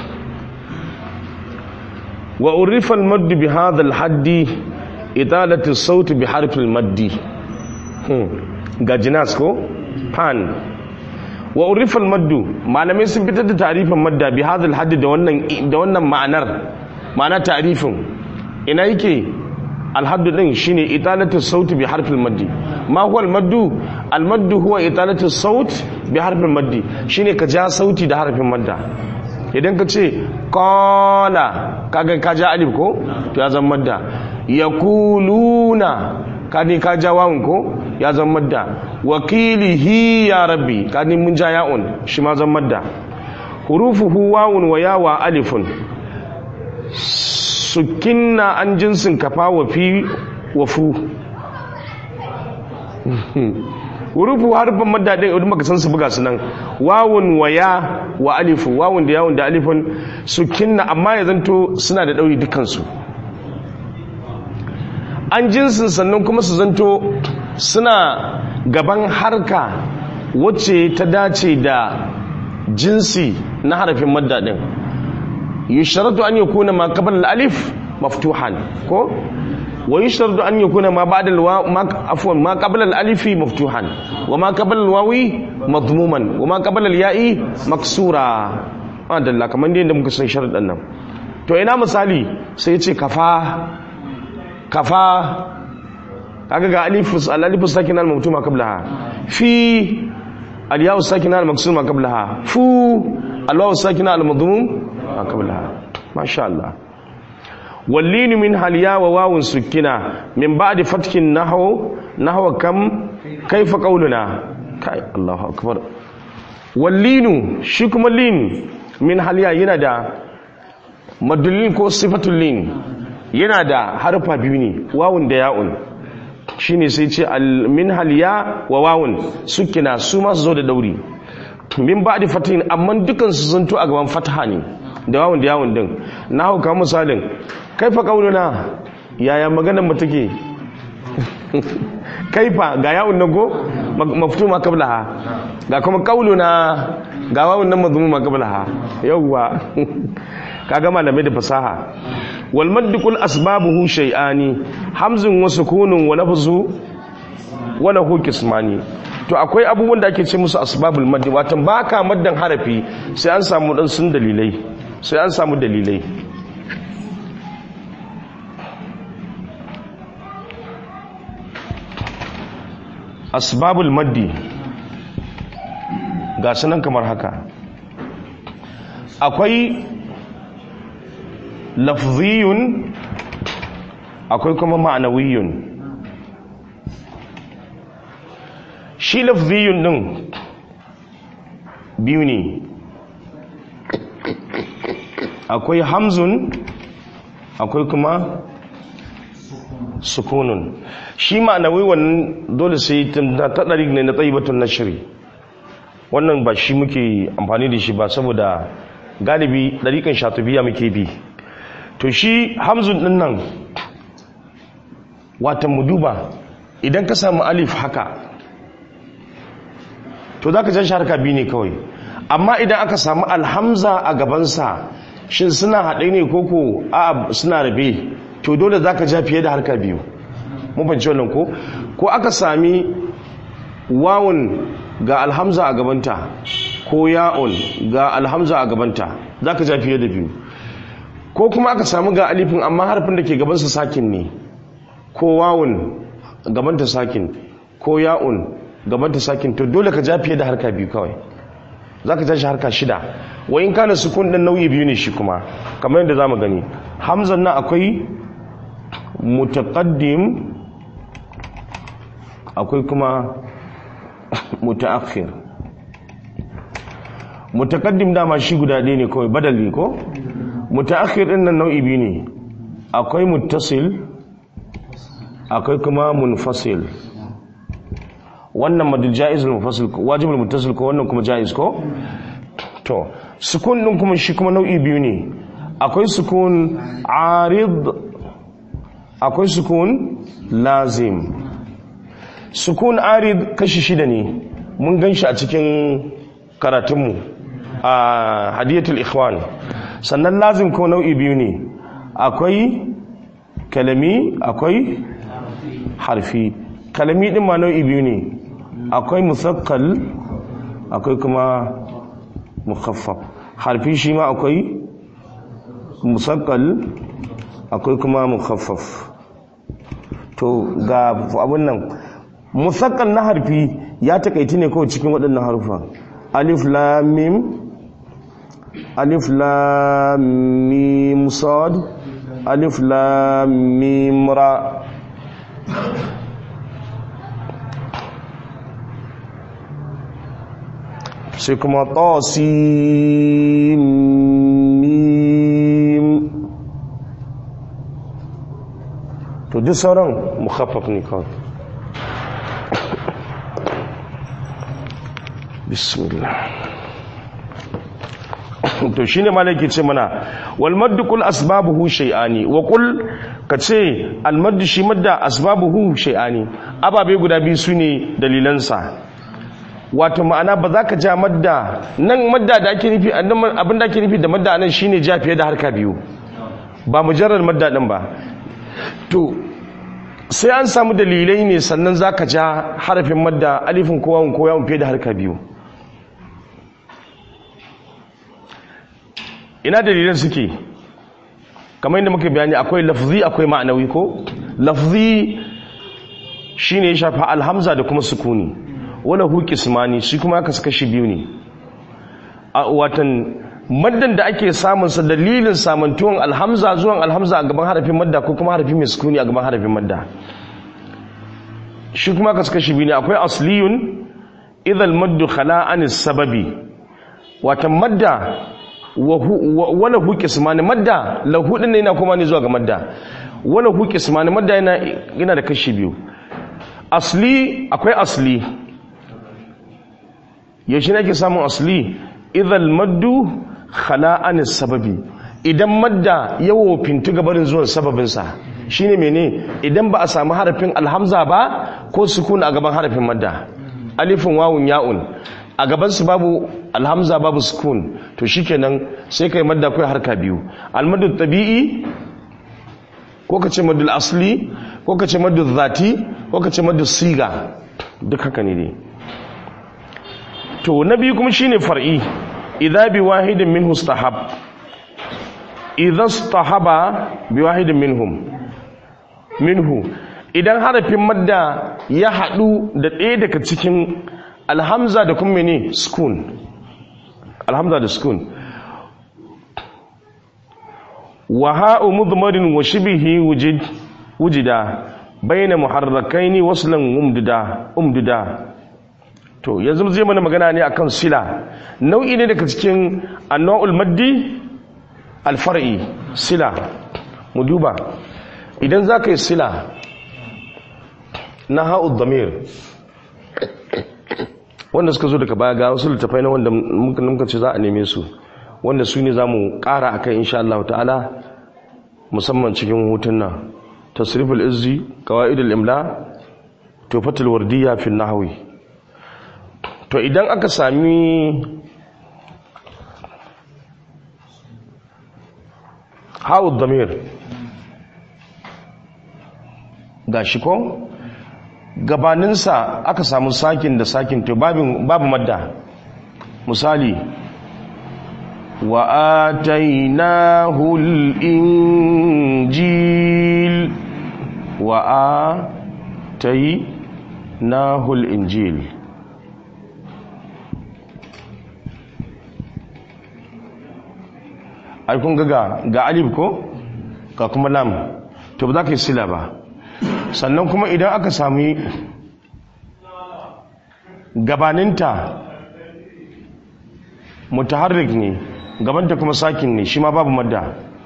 wa urifal maddi bi hadha haddi italatu sauti bi harfil maddi ga jinas ko pan wa urifal maddu malamai sun fitar da tarifin madda bi hadha haddi da wannan da wannan ma'anar ma'ana tarifin ina yake alhaddu din shine italatu sauti bi harfil maddi ma huwa almaddu almaddu huwa italatu saut bi harfil maddi shine ka ja sauti da harfin madda idan ka ce qala kaga ka ja alif ko to ya zama madda yaquluna kani ka ja wawun ko ya zama madda wakilihi ya rabbi kani mun ja ya'un shi ma zama madda hurufuhu wawun wa yawa alifun sukinna an jinsin kafa wa fi wa fu hurufu harfin madadin idan maka san su buga su nan wawun wa ya wa alifu wawun da yawun da alifun sukinna amma ya zanto suna da ɗauri dukansu an jinsin sannan kuma su zanto suna gaban harka wacce ta dace da jinsi na harafin madadin يشترط أن يكون ما قبل الألف مفتوحا كو ويشترط أن يكون ما بعد الواو ما عفوا ما قبل الألف مفتوحا وما قبل الواو مضموما وما قبل الياء مكسورا هذا الله كمان دي عندهم كسر شرط أنهم to ina misali sai ya ce kafa kafa kaga ga alifus al-alifus sakin al-mabtuma qablaha fi al-ya'u sakin al-maksuma qablaha fu al-wawu sakin al-madmum قبلها ما شاء الله واللين من هليا وواو سكنا من بعد فتح النحو نحو كم كيف قولنا كاي الله اكبر واللين shi kuma lin min haliya yana da madulin ko sifatul lin yana da harfa biyu ne wawun da ya'un shine sai ce min haliya wa wawun sukina su ma su zo da dauri min ba'di fatihin amma dukan su zanto a gaban fataha ne da wawun da yawun din na hau kawo misalin kaifa kaununa yaya maganar mu take kaifa ga yawun nan ko maftu ma kabla ha ga kuma kauluna ga wawun nan mazmu ma kabla ha yawwa kaga malamai da fasaha wal madd kul asbabuhu shay'ani hamzun wa sukunun wa lafzu wa lahu qismani to akwai abubuwan da ake ce musu asbabul maddi watan baka maddan harafi sai an samu dan sun dalilai sai an samu dalilai asbabul maddi ga sunan kamar haka akwai lafziyun akwai kuma ma'anawiyun shi lafziyun din biyu ne akwai hamzun akwai kuma sukunun shi ma'anawi wannan dole sai ta ɗari ne na tsayibatun na shiri wannan ba shi muke amfani da shi ba saboda galibi ɗariƙan shatubiya muke bi to shi hamzun ɗin nan watan mu duba idan ka samu alif haka to za ka jan shi harka biyu ne kawai amma idan aka samu alhamza a gabansa shin suna haɗe ne koko a suna rabe to dole za ka ja fiye da harka biyu mun fahimci wannan ko ko aka sami wawun ga alhamza a gabanta ko ya'un ga alhamza a gabanta za ka ja fiye da biyu ko kuma aka samu ga alifin amma harfin da ke gabansa sakin ne ko wawun gabanta sakin ko ya'un gabanta sakin to dole ka ja fiye da harka biyu kawai za ka ja shi harka shida wa in kana sukun ɗin nau'i biyu ne shi kuma kamar yadda za mu gani hamzan nan akwai mutaqaddim akwai kuma mutaakhir mutaqaddim dama shi guda ɗaya ne kawai badali ko mutaakhir din nan nau'i biyu ne akwai muttasil akwai kuma munfasil wannan madul jaiz munfasil wajibul muttasil ko wannan kuma jaiz ko to sukun din kuma shi kuma nau'i biyu ne akwai sukun arid akwai sukun lazim sukun arid kashi shida ne mun gan shi a cikin karatunmu a hadiyatul ikhwan sannan lazim ko nau'i biyu ne akwai kalami akwai harfi kalami din ma nau'i biyu ne akwai musakkal akwai kuma mukhaffaf harfi shi ma akwai musakkal akwai kuma mukhaffaf to ga abun nan musakkal na harfi ya takaiti ne kawai cikin waɗannan harufa alif lam mim alif lam mim sad alif lam mim ra sai kuma tasim mim to duk sauran mukhaffaf ne kawai bismillah to shine malaki ce mana wal maddu kul asbabuhu shay'ani wa qul kace al maddu shi madda asbabuhu shay'ani ababe guda biyu sune dalilansa wato ma'ana ba za ka ja madda nan madda da ake nufi abin da ake nufi da madda nan shine ja fiye da harka biyu ba mujarrar madda din ba to sai an samu dalilai ne sannan za ka ja harafin madda alifin kowa ko yawon fiye da harka biyu ina dalilan suke kamar yadda muka bayani akwai lafzi akwai ma'anawi ko lafzi shine ya shafa alhamza da kuma sukuni wala hu kismani shi kuma aka saka shi biyu ne a watan maddan da ake samun sa dalilin samantuwan alhamza zuwan alhamza a gaban harafin madda ko kuma harafin mai sukuni a gaban harafin madda shi kuma aka saka shi biyu ne akwai asliyun idhal maddu khala an sababi watan madda wala hu kismani madda lahu din ne yana kuma ne zuwa ga madda wala hu kismani madda yana yana da kashi biyu asli akwai asli yaushe ne ake samun asli idhal maddu khala'an sababi idan madda ya wofintu gabarin zuwan sababinsa shine mene idan ba a samu harafin alhamza ba ko sukun a gaban harafin madda alifin wawun ya'un a gaban su babu alhamza babu sukun to shikenan sai kai madda kai harka biyu almaddu tabi'i ko kace maddu asli ko kace maddu zati ko kace maddu siga duk haka ne dai to na biyu kuma shine far'i idza bi wahidin minhu istahab idza istahaba bi wahidin minhum minhu idan harafin madda ya hadu da ɗaya daga cikin alhamza da kuma mene sukun alhamza da sukun wa ha'u mudmarin wa shibihi wujid wujida bayna muharrakaini waslan umdida umdida to yanzu zai mana magana ne akan sila nau'i ne daga cikin annawul maddi alfar'i sila mu duba idan za ka yi sila na ha'ud damir wanda suka zo daga baya ga wasu littafai na wanda muka ce za a neme su wanda su ne za mu ƙara a kai insha Allah ta'ala musamman cikin hutun nan tasriful izzi qawaidul imla tufatul wardiyya fi nahwi to idan aka sami hawud damir ga shi ko gabaninsa aka samu sakin da sakin to babu madda misali wa atainahu injil wa atainahu injil ai kun ga ga alif ko ga kuma lam to ba za ka yi sila ba sannan kuma idan aka sami mutaharrik ne gabanta kuma sakin ne shi ma babu madda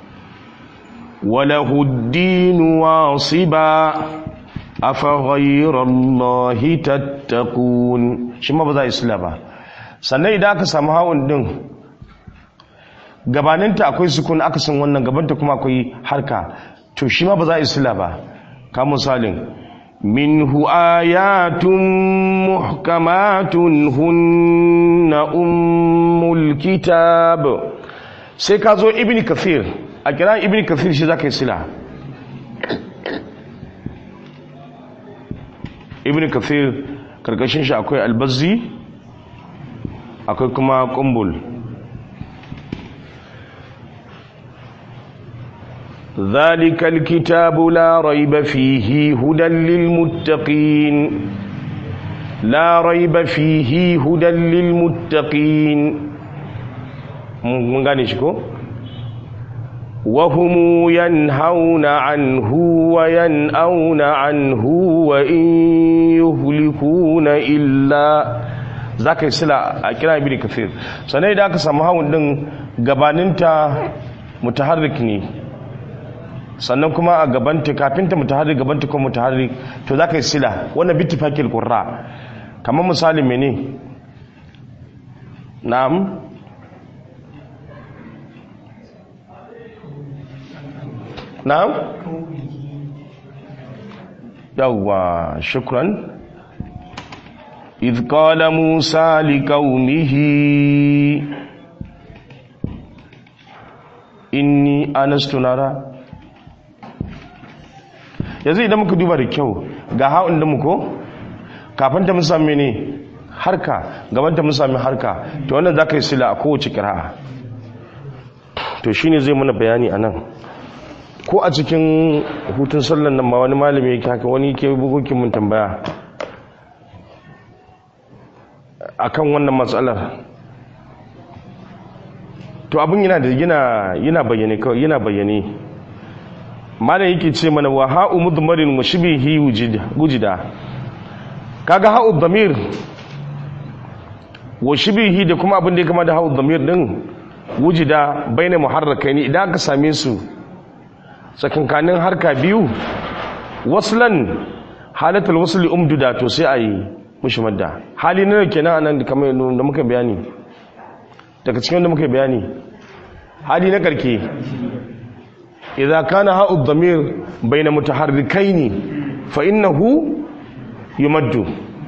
walahu ad-dinu wasiba afa ghayra allahi tattaqun shi ma ba za a isla ba sannan idan aka samu hawun din gabaninta akwai sukun aka san wannan gabanta kuma akwai harka to shi ma ba za a isla ba ka misalin minhu ayatun muhkamatun hunna ummul kitab sai ka zo ibn kafir a kira ibn kafir shi za ka yi sila ibn kafir karkashin shi akwai albazzi akwai kuma kumbul ذلك الكتاب لا ريب فيه هدى للمتقين لا ريب فيه هدى للمتقين من gane shi ko وهم ينهون عنه وينأون عنه وإن يهلكون إلا zaka yi sila a kira ibn kafir sannan idan aka samu hawun din gabaninta mutaharrik ne sannan kuma a gabanta kafinta mutaharrik gabanta kuma mutaharrik to zaka yi sila wannan bittifaqil qurra kamar misali mene na'am na'am yawwa shukran إذ قال موسى لقومه إني أنست نارا yanzu idan muka duba da kyau ga haɗin da muko kafin ta musami ne harka gaban ta musami harka to wannan za ka yi sila a kowace kira'a to shi ne zai mana bayani a nan ko a cikin hutun sallan nan ma wani malami ya haka wani ke bugokin mun tambaya akan wannan matsalar to abin yana da yana bayyane kawai yana bayyane malam yake ce mana wa ha'u mudmarin wa shibihi wujida kaga ha'u damir wa shibihi da kuma abin da ya kama da ha'u damir din wujida baina muharrakaini idan aka same su tsakankanin harka biyu waslan halatul wasli umduda to sai ayi mushi madda hali ne kenan anan kamar da muka bayani daga cikin da muka bayani hali na karke idza kana ha'u dhamir bayna mutaharrikaini fa innahu yumaddu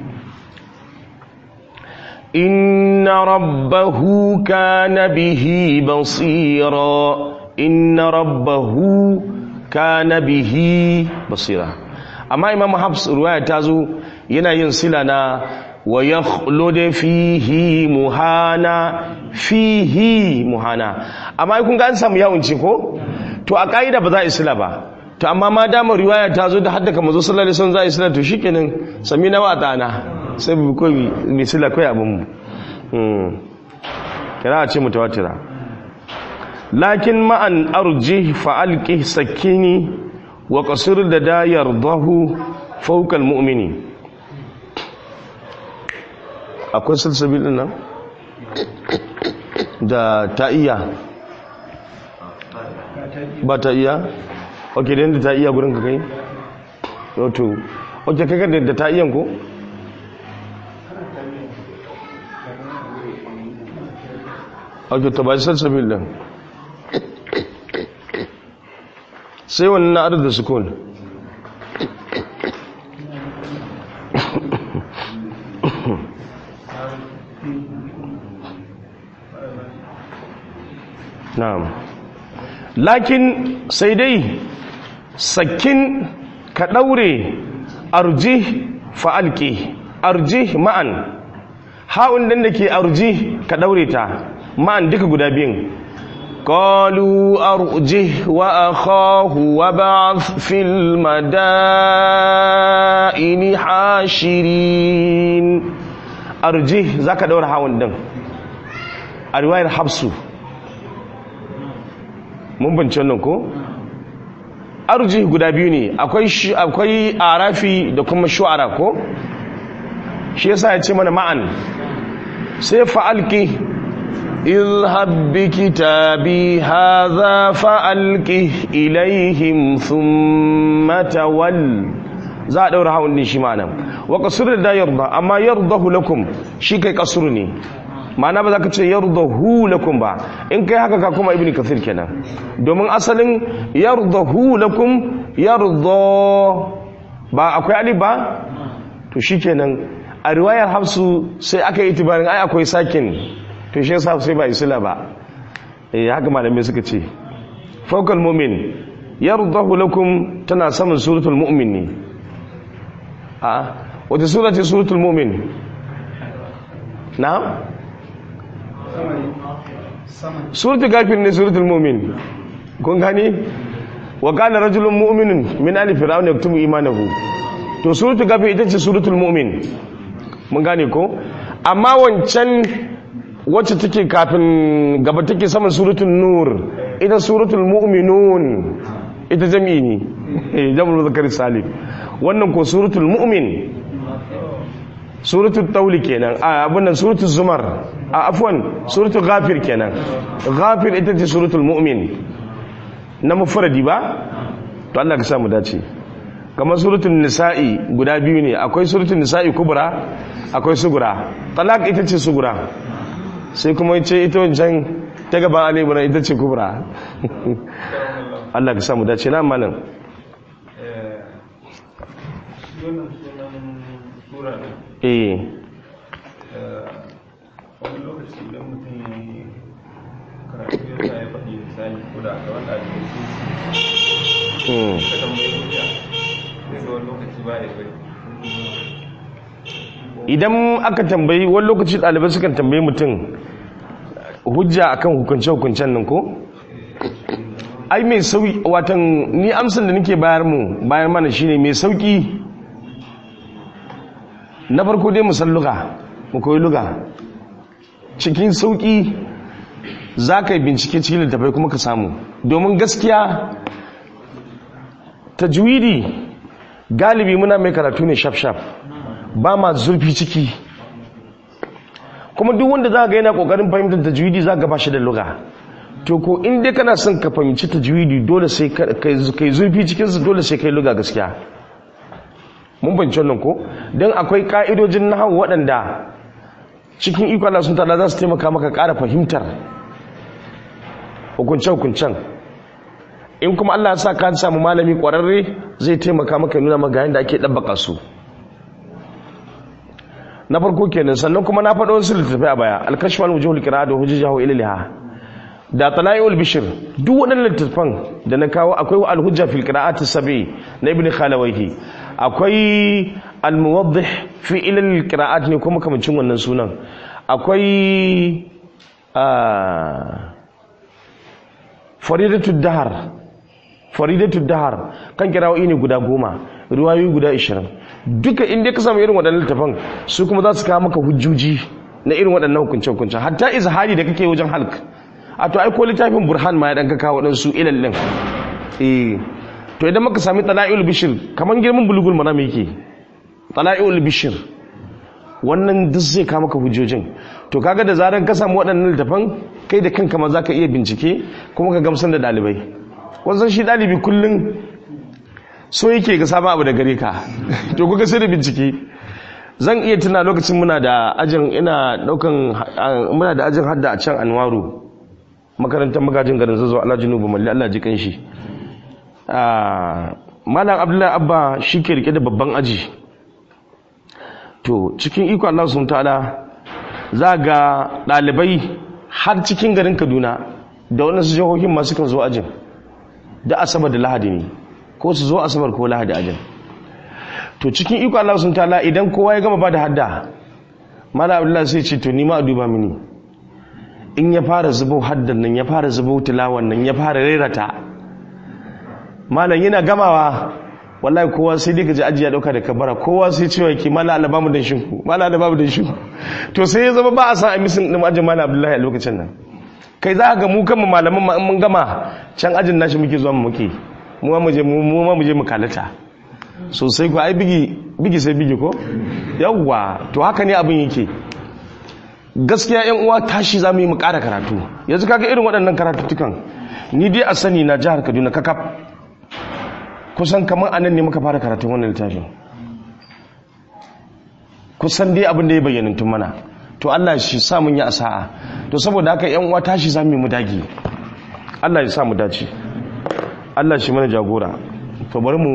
inna rabbahu kana bihi basira inna rabbahu kana bihi basira amma imam habs ruwaya ta zo yana yin sila na wa ya fihi muhana fihi muhana amma kun ga an samu yawon ce ko to a ka'ida ba za a isla ba to amma ma damar riwaya ta zo da haddaka mazo sallallahu alaihi wasallam za a isla to shikenan sami na wata na sai bi ko bi sila kai abin mu hmm kira a ce mutawatira lakin ma'an arjih fa alqih sakini wa qasir da da yardahu fawqa almu'mini akwai silsabil nan da ta iya ba ta iya ok da ta iya gurin ka kai wato ok kakar da ta iyan ko ok ta ba silsabil nan sai wani na da sukun na'am lakin sai dai sakin ka daure arji fa'alki arji ma'an ha'un din da ke arji ka daure ta ma'an duka guda biyun qalu arji wa akhahu wa ba'ath fil madaini hashirin arji zaka daura ha'un din a riwayar hafsu mun bance wannan ko arji guda biyu ne akwai akwai arafi da kuma shu'ara ko shi yasa ya ce mana ma'an sai fa'alki اذهب بكتابي هذا فألقه إليهم ثم تول za a ɗaura hawan ne shi ma'ana wa kasur da yarda amma yardahu lakum shi kai kasur ne ma'ana ba za ka ce yardahu lakum ba in kai haka ka kuma ibn kathir kenan domin asalin yardahu lakum yarda ba akwai alif ba to shi kenan a riwayar hafsu sai aka yi tibarin ai akwai sakin to shi yasa sai ba isla ba eh haka malamai suka ce fawqal mu'min yardahu lakum tana saman suratul mu'min ne a wata sura ce suratul mu'min na suratul gafir ne suratul mu'min kun gani wa qala rajulun mu'minun min ali fir'auna yaktumu imanahu to suratul gafir ita ce suratul mu'min mun gane ko amma wancan wacce take kafin gaba take saman suratul nur ita suratul mu'minun ita jami'i ne eh jam'ul zakari salim wannan ko suratul mu'min suratul tauli kenan a abin nan suratul zumar a afwan suratul ghafir kenan ghafir ita ce suratul mu'min na mufradi ba to Allah ka samu dace kamar suratul nisa'i guda biyu ne akwai suratul nisa'i kubra akwai sugura talaq ita ce sugura sai kuma ce ita wancan ta gaba alimuna ita ce kubra Allah ka samu dace na malam eh wani lokaci idan mutum ya yi karatu ya sa ya faɗi misali ko da ga wanda ake mm. ka tambayi hujja sai ga wani lokaci ba ya bari idan aka tambayi wani lokaci ɗalibai sukan tambayi mutum hujja akan hukunce-hukuncen nan ko ai mai sauki watan ni amsan da nake bayar mu bayar mana shine mai sauki na farko dai mu san luga mu koyi luga cikin sauki za ka yi bincike cikin littafai kuma ka samu domin gaskiya tajwidi galibi muna mai karatu ne shaf-shaf ba ma zurfi ciki kuma duk wanda za ga yana kokarin fahimtar tajwidi za ga ba shi da luga to ko in dai kana son ka fahimci tajwidi dole sai kai zurfi cikin su dole sai kai luga gaskiya mun fahimci wannan ko don akwai ka'idojin nahawu waɗanda cikin iko Allah sun tada za su taimaka maka ƙara fahimtar hukunce-hukuncen in kuma Allah ya sa ka samu malami ƙwararre zai taimaka maka nuna maka yadda ake ɗabbaka su na farko kenan sannan kuma na faɗo wasu littattafai a baya alkashfal wujuhul qira'a da hujjahu ilaliha da tala'iul bishr duk waɗannan littattafan da na kawo akwai al-hujja fil qira'ati sabi na ibn khalawayhi akwai al-muwaddih fi ilal qira'at ne kuma kamancin wannan sunan akwai faridatud dahar faridatud dahar kan kirawoyi ne guda goma riwayoyi guda 20 duka inda ka samu irin waɗannan littafan su kuma za su kawo maka hujjoji na irin waɗannan hukunce-hukunce hatta izhari da kake wajen halk a to ai ko littafin burhan ma ya ɗan ka kawo waɗansu ilal ɗin eh to idan maka sami tala'iul bishir kaman girman bulugul manam yake tala'iul bishir wannan duk zai kawo maka hujjojin to kaga da zaran ka samu waɗannan littafan kai da kanka ma zaka iya bincike kuma ka gamsar da ɗalibai wanzan shi ɗalibi kullum so yake ga sabon abu da gare ka to kuka sai da bincike zan iya tuna lokacin muna da ajin ina daukan muna da ajin hadda a can anwaru makarantar magajin garin zazo Allah junubu malli Allah ji kanshi malam abdullahi abba shi ke rike da babban aji to cikin iko Allah sun ta'ala za ga ɗalibai har cikin garin kaduna da waɗansu jihohin masu kan zo ajin da asabar da lahadi ne ko su zo asabar ko lahadi ajin to cikin iko Allah sun ta'ala idan kowa ya gama ba da hadda malam abdullahi sai ce to ni ma a duba mini in ya fara zubo haddan nan ya fara zubo tilawan nan ya fara rerata malam yana gamawa wallahi kowa sai dai gaji ajiya dauka da kabara kowa sai cewa yake mala Allah bamu dan shinku mala Allah bamu dan shinku to sai ya zama ba a san a misin din ajin mala Abdullahi a lokacin nan kai za ga mu kanmu malaman ma in mun gama can ajin nashi muke zuwa mu muke mu ma mu je mu ma mu je mu kalata sosai ko ai bigi bigi sai bigi ko yawwa to haka ne abin yake gaskiya yan uwa tashi za mu yi mu ƙara karatu yanzu kaga irin waɗannan karatuttukan ni dai a sani na jihar kaduna kakaf kusan kamar anan ne muka fara karatun wannan littafin kusan dai abin da ya bayyana tun mana to Allah shi sa mun yi asa'a to saboda haka yan uwa tashi za mu yi mu dage Allah ya sa mu dace Allah shi mana jagora to bari mu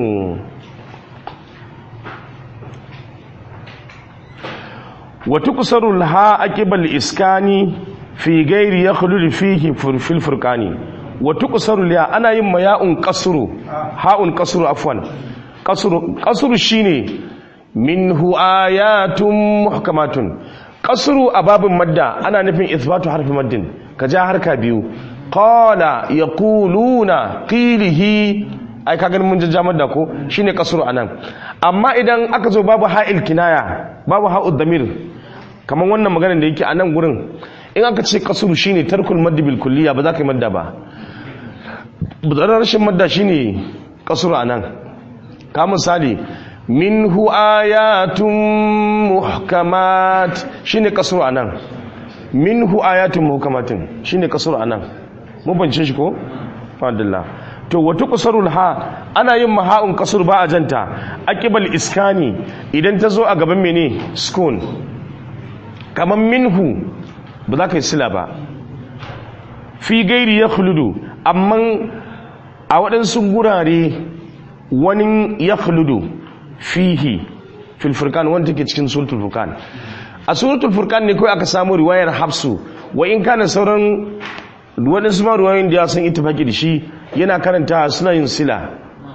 wa tuqsaru laha aqibal iskani fi ghairi yakhlul fihi fil furqani wa tuqsaru laha ana yin maya'un qasru ha'un qasru afwan qasru qasru shine minhu ayatun muhkamatun qasru ababin madda ana nufin ithbatu harfi maddin ka ja harka biyu qala yaquluna qilihi ai kaga mun jajja madda ko shine qasru anan amma idan aka zo babu ha'il kinaya babu ha'ud damir kaman wannan maganar da yake a nan gurin in aka ce qasru shine tarkul maddi bil kulliya ba za ka yi madda ba rashin madda shine qasru anan ka misali minhu ayatun muhkamat shine kasuru anan minhu ayatun muhkamatin shine kasuru anan mun bance shi ko fadillah to wata kasarul ha ana yin maha'un kasur ba a janta aqibal iskani idan ta zo a gaban mene skun kaman minhu ba za ka yi sila ba fi gairi ya khuludu amma a waɗansu gurare wani ya khuludu fihi fil furqan wanda take cikin suratul furqan a suratul furqan ne kai aka samu riwayar hafsu wa in kana sauran wadansu ma riwayoyin da ya san ittifaki da shi yana karanta suna yin sila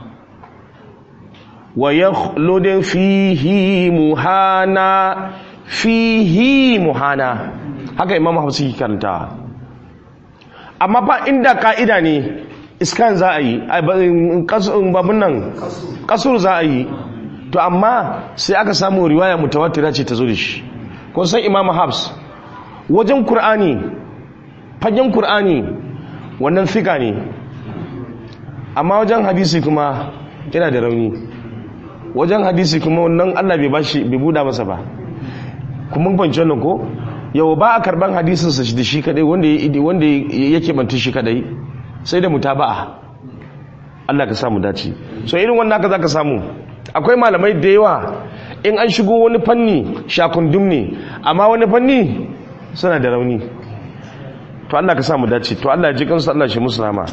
wa yakhludun fihi muhana fihi muhana haka imam hafsu ke karanta amma ba inda ka'ida ne iskan za a yi babun nan kasur za a yi to amma sai aka samu riwaya mutawatira ce ta zo da shi kun san imam habs wajen qur'ani fagen qur'ani wannan fika ne amma wajen hadisi kuma yana da rauni wajen hadisi kuma wannan Allah bai bashi bai buda masa ba kuma ban wannan ko yau ba a karban hadisin sa da shi kadai wanda wanda yake banta shi kadai sai da mutaba'a Allah ka samu dace so irin wannan haka zaka samu akwai malamai da yawa in an shigo wani fanni shakundum ne amma wani fanni suna da rauni to Allah ka samu dace to Allah ya ji kansu Allah shi musulama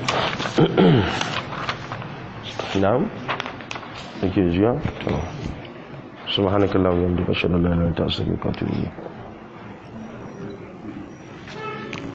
na'am yake jiya to subhanakallahumma wa bihamdika ashhadu an la ilaha illa anta astaghfiruka wa atubu ilayk